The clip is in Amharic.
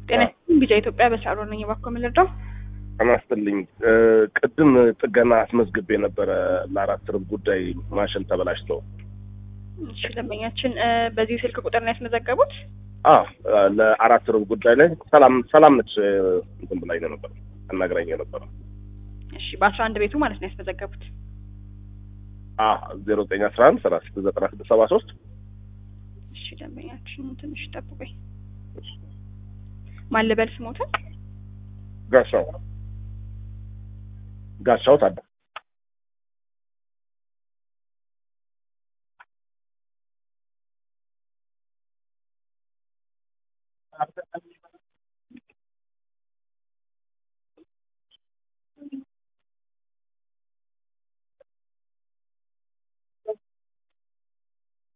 ጤና ቢጃ ኢትዮጵያ በሳሮ ነኝ። እባክዎ ምን ልርዳው? አናስትልኝ ቅድም ጥገና አስመዝግቤ የነበረ ለአራት ርብ ጉዳይ ማሽን ተበላሽቶ። እሺ ደንበኛችን በዚህ ስልክ ቁጥር ነው ያስመዘገቡት? አዎ ለአራት ርብ ጉዳይ ላይ ሰላም ሰላም ነች እንትን ብላኝ ነው ነበር አናግራኝ ነበረ። እሺ በአስራ አንድ ቤቱ ማለት ነው ያስመዘገቡት? ዜሮ ዘጠኝ አስራ አንድ ሰላሳ ስድስት ዘጠና ስድስት ሰባ ሶስት እሺ ደንበኛችን ትንሽ ጠብቆኝ ማን ልበል ስሞትን? ጋሻው ጋሻው ታደ